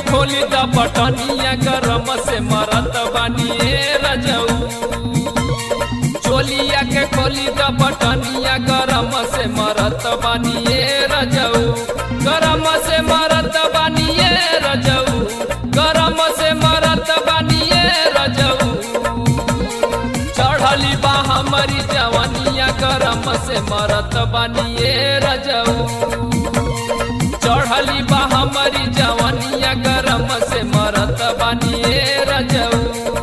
खोली द बटनिया गरम से मरत बानिए रजऊ चोलिया के खोली द बटनिया गरम से मरत बानिए रजऊ गरम से मरत बानिए रजऊ गरम से मरत बानिए रजऊ चढ़ली बा हमारी जवानिया गरम से मरत बानिए रजऊ चढ़ली बा हमारी जवानिया गरम से मरत बानिए रजऊ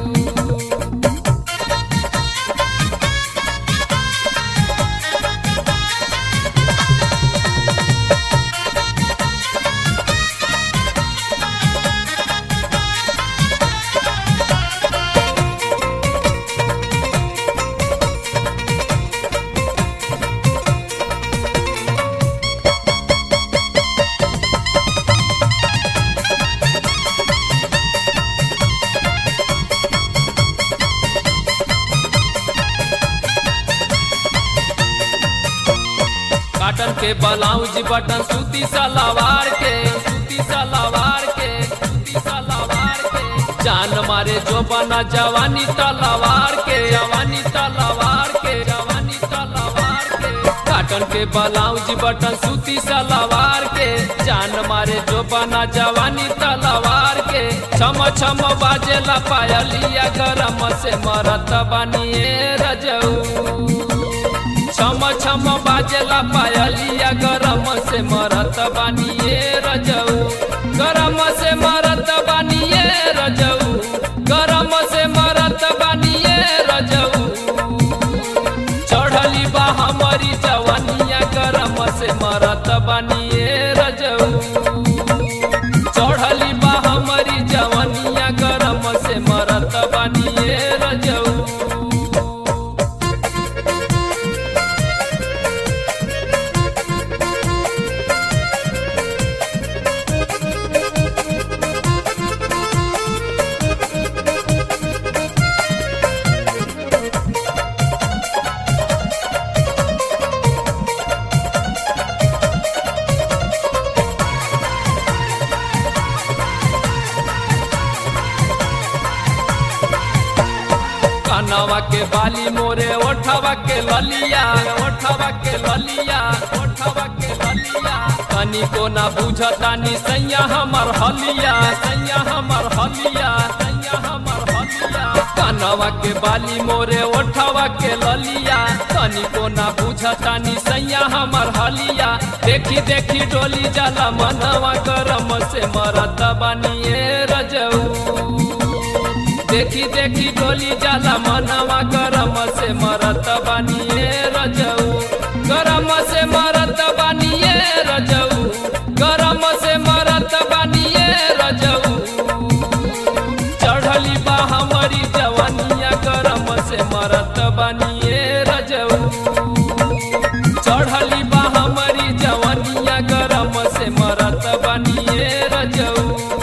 काटन के ब्लाउज बटन सूती सलवार के सूती सलवार के सूती सलवार के जान मारे जो बना जवानी तलवार के जवानी तलवार के जवानी तलवार के काटन के ब्लाउज बटन सूती सलवार के जान मारे जो बना जवानी तलवार के छम छम बाजेला पायलिया गरम से मरत बनिए रजऊ छम छम बाजेला पायलिया गरम से मरत बानिए रजऊ गरम से मरत बानिए रजऊ गरम से मरत बानिए रजऊ चढ़ली बा हमारी जवानिया गरम से मरत बानिए रजऊ चढ़ली बा हमारी जवानिया गरम से मरत बानिए रजऊ कनवा के बाली मोरे ओठवा के ललिया ओठवा के ललिया ओठवा के ललिया तनी को ना बुझतानी सैया हमर हलिया सैया हमर हलिया सैया हमर हलिया कनवा के बाली मोरे ओठवा के ललिया तनी को ना बुझतानी सैया हमर हलिया देखी देखी डोली जाला मनवा गरम से मरत बानिए रजऊ देखी देखी डोली जाला मनवा गरम से मरत बानिए रजऊ गरम से मरत बानिए रजऊ गरम से मरत बानिए रजऊ चढ़ली बा हमारी जवानिया गरम से मरत बानिए रजऊ चढ़ली बा हमारी जवानिया गरम से मरत बानिए रजऊ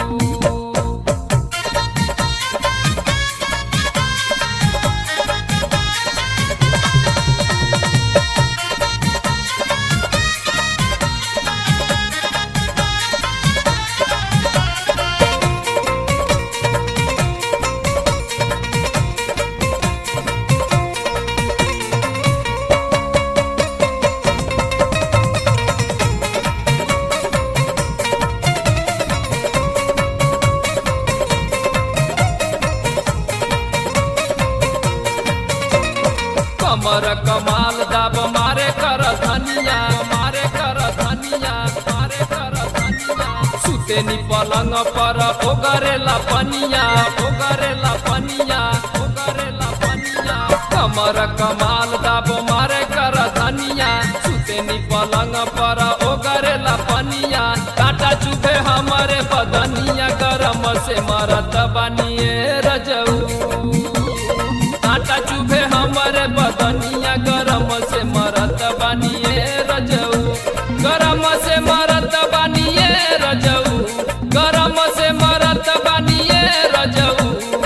कमर कमाल दाब मारे कर धनिया मारे कर धनिया मारे कर धनिया सुतेनी पलंग पर ओगरेला पनिया ओगरेला पनिया ओगरेला पनिया कमर कमाल दाब मारे कर धनिया सुतेनी पलंग पर ओगरेला पनिया काटा चुभे हमारे बदनिया गरम से मरत बनिए रजऊ काटा चुभे हमारे बदनिया गरम से मरत बानिए रजऊ गरम से मरत बानिए रजऊ गरम से मरत बानिए रजऊ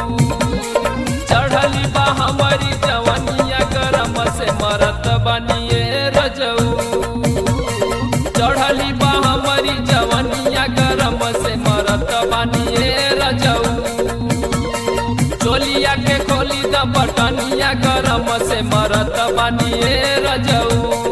चढ़ली बा हमारी जवानिया गरम से मरत बानिए रजऊ चढ़ली बा हमारी जवानिया गरम से मरत बानिए चोलिया के खोली द बटनिया गरम से मरत बानिए रजऊ